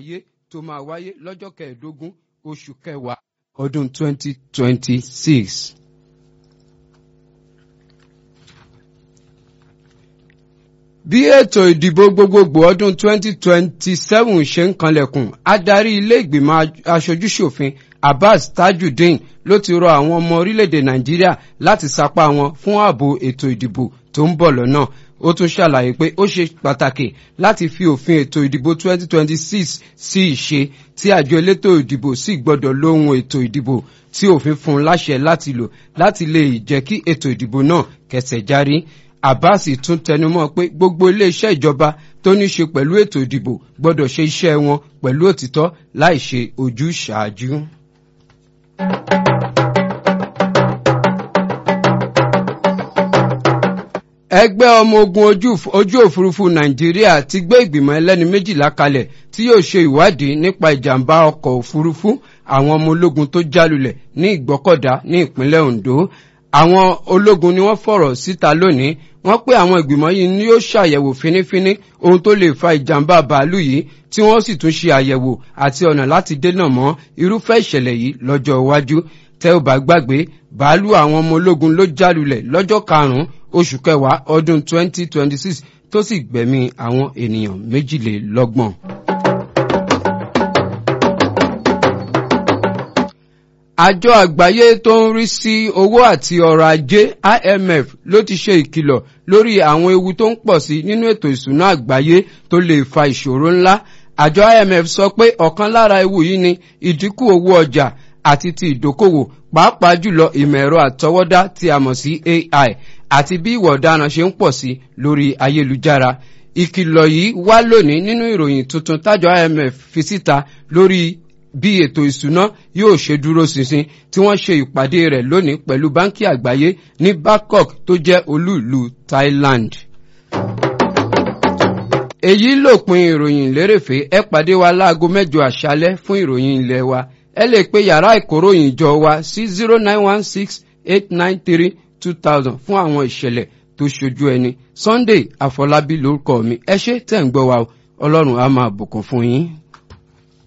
àgbáyé tó máa wáyé lọ́jọ́ kẹẹ̀ẹ́dógún oṣù kẹwàá ọdún 2026. bí ètò ìdìbò gbogbogbò ọdún 2027 ṣe ń kanlẹ̀kùn adarí ilé ìgbìmọ̀ aṣojúṣòfin abbas tajudeen ló ti rọ àwọn ọmọ orílẹ̀-èdè nàìjíríà láti sapá wọn fún ààbò ètò ìdìbò tó ń bọ̀ lọ́nà ó tún ṣàlàyé pé ó ṣe pàtàkì láti fi òfin ètò ìdìbò 2026 sí ìṣe tí àjọ elétò ìdìbò sì gbọ́dọ̀ lóhun ètò ìdìbò tí òfin fún un láṣẹ láti lò láti lè jẹ́ kí ètò ìdìbò náà kẹsẹ̀ járí abbas tún tẹnumọ́ pé gbogbo iléeṣẹ́ ìjọba tó ní ṣe pẹ̀lú ètò ìdìbò gbọ́dọ̀ ṣe iṣẹ́ wọn pẹ̀lú òtítọ́ láì ṣe ojúṣàájú. ẹgbẹ́ ọmọ ogun ojú òfurufú nàìjíríà ti gbé ìgbìmọ̀ ẹlẹ́ni méjìlá kalẹ̀ tí yóò ṣe ìwádìí nípa ìjàmbá ọkọ̀ òfurufú àwọn ọmọ ológun tó jálulẹ̀ ní ìgbọ́kọ̀dá ní ìpínlẹ̀ ondo àwọn ológun ni wọ́n fọ̀rọ̀ síta lónìí wọ́n pé àwọn ìgbìmọ̀ yìí ni yóò ṣàyẹ̀wò fínífíní ohun tó lè fa ìjàmbá bàálù yìí tí wọ́n sì tún ṣe àyẹ̀wò àti ọ̀nà láti dènà mọ́ irúfẹ́ ìṣẹ̀lẹ̀ yìí lọ́jọ́ iwájú tẹ́ ò bá gbàgbé bàálù àwọn ọmọ ológun ló jálulẹ̀ lọ́jọ́ karùn-ún oṣù kẹwàá ọdún 2026 tó sì gbẹ̀mí àwọn ènìyàn méjìlélọ́gbọ̀n. àjọ àgbáyé tó ń rí sí owó àti ọrọ̀ ajé imf ló ti ṣe ìkìlọ̀ lórí àwọn ewu tó ń pọ̀ sí nínú ètò ìsúná àgbáyé tó lè fa ìṣòro ńlá àjọ imf sọ pé ọ̀kan lára ewu yìí ni ìdínkù owó ọjà àti ti ìdókòwò pàápàá jùlọ ìmọ̀ ẹ̀rọ àtọwọ́dá tí a mọ̀ sí ai àti bí ìwà ọ̀daràn ṣe ń pọ̀ sí lórí ayélujára ìkìlọ̀ yìí wá lónìí nínú ìròyìn tuntun tájọ imf fi síta lórí bí ètò ìsúná yóò ṣe dúró ṣinṣin tí wọ́n ṣe ìpàdé rẹ̀ lónìí pẹ̀lú báńkì àgbáyé ní bangkok tó jẹ́ olú ìlú thailand. èyí lòpin ìròyìn lérèfé ẹ pàdé wa láago mẹ́jọ àṣálẹ́ fún ìròyìn ilé wa ẹ lè pe yàrá ìkóròyìn jọ wa sí zero nine one six eight nine three two thousand fún àwọn ìṣẹ̀lẹ̀ tó ṣojú ẹni sunday àfọlábí lórúkọ mi ẹ ṣe tẹ̀ ń gbọ́ wa ọlọ́run á máa bùkún fún yín.